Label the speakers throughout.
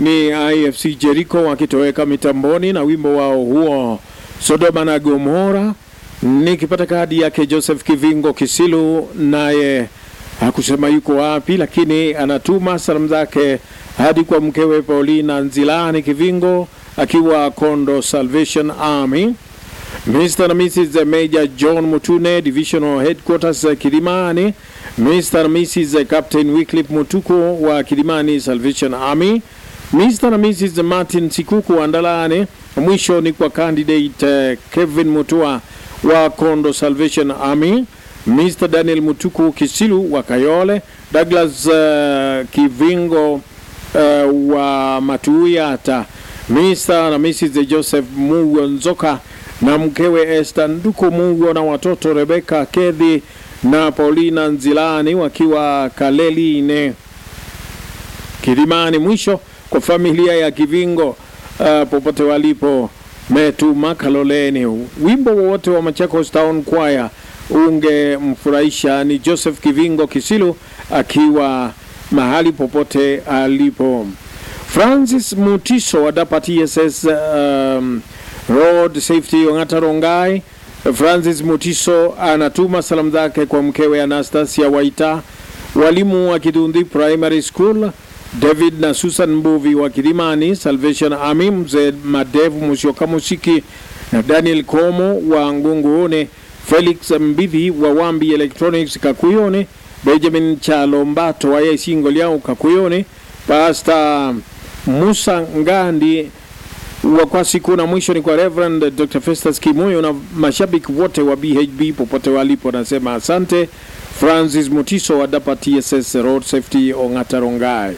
Speaker 1: ni IFC Jericho wakitoweka mitamboni na wimbo wao huo Sodoma na Gomora. Nikipata kadi yake Joseph Kivingo Kisilu, naye hakusema yuko wapi, lakini anatuma salamu zake hadi kwa mkewe Paulina Nzilani Kivingo akiwa Kondo Salvation Army. Mr. na Mrs. Major John Mutune, Divisional Headquarters Kilimani. Mr. na Mrs. Captain Wycliffe Mutuko wa Kilimani Salvation Army. Mr. na Mrs. Martin Sikuku wa Ndalane. Mwisho ni kwa candidate eh, Kevin Mutua wa Kondo Salvation Army. Mr. Daniel Mutuku Kisilu wa Kayole. Douglas eh, Kivingo uh, wa Matuyata. Mr. na Mrs. Joseph Mugo Nzoka na mkewe Esther Nduko Mugo na watoto Rebecca Kedhi na Paulina Nzilani wakiwa Kaleline Kilimani. Mwisho kwa familia ya Kivingo uh, popote walipo Metuma Kaloleni. Wimbo wowote wa Machakos Town Choir ungemfurahisha ni Joseph Kivingo Kisilu akiwa mahali popote alipo. Francis Mutiso wa DAPA TSS um, Road Safety Ongata Rongai. Francis Mutiso anatuma salamu zake kwa mkewe Anastasia Waita, walimu wa Kidundi Primary School, David na Susan Mbuvi wa Kilimani Salvation Army, mzee Madevu Musyoka Musiki na Daniel Komo wa Ngungune, Felix Mbivi wa Wambi Electronics Kakuyone, Benjamin Chalombato wa Yesingo Liao Kakuyone, Pastor Musa Ngandi wa kwa siku na mwisho ni kwa Reverend Dr. Festus Kimoyo na mashabiki wote wa BHB popote walipo, nasema asante. Francis Mutiso wa DAPA TSS Road Safety Ongata Rongai.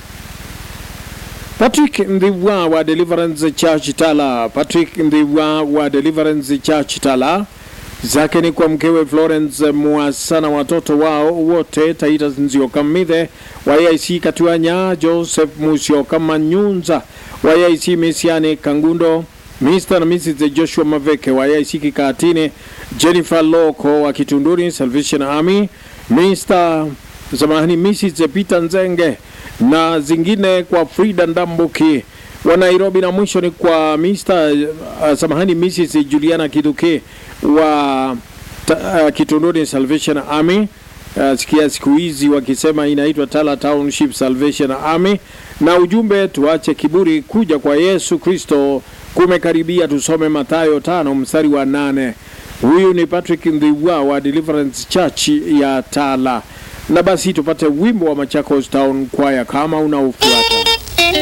Speaker 1: Patrick Ndhiwa wa Deliverance Church Tala. Patrick Ndhiwa wa Deliverance Church Tala zake ni kwa mkewe Florence Mwasa na watoto wao wote Titus Nzioka Mithe wa AIC Katuanya, Joseph Musyoka Manyunza wa AIC Mesiane Kangundo, Mr. na Mrs. Joshua Maveke wa AIC Kikatine, Jennifer Loko wa Kitunduri Salvation Army, Mr. zamani Mrs. Peter Nzenge na zingine kwa Frida Ndambuki wa Nairobi, na mwisho ni kwa Mr. uh, samahani Mrs. Juliana Kiduke wa ta, uh, Kitunduni Salvation Army. Uh, sikia siku hizi wakisema inaitwa Tala Township Salvation Army, na ujumbe tuache kiburi, kuja kwa Yesu Kristo kumekaribia. Tusome Mathayo tano mstari wa nane. Huyu ni Patrick Ndhiwa wa Deliverance Church ya Tala, na basi tupate wimbo wa Machakos Town Choir kama unaofuata.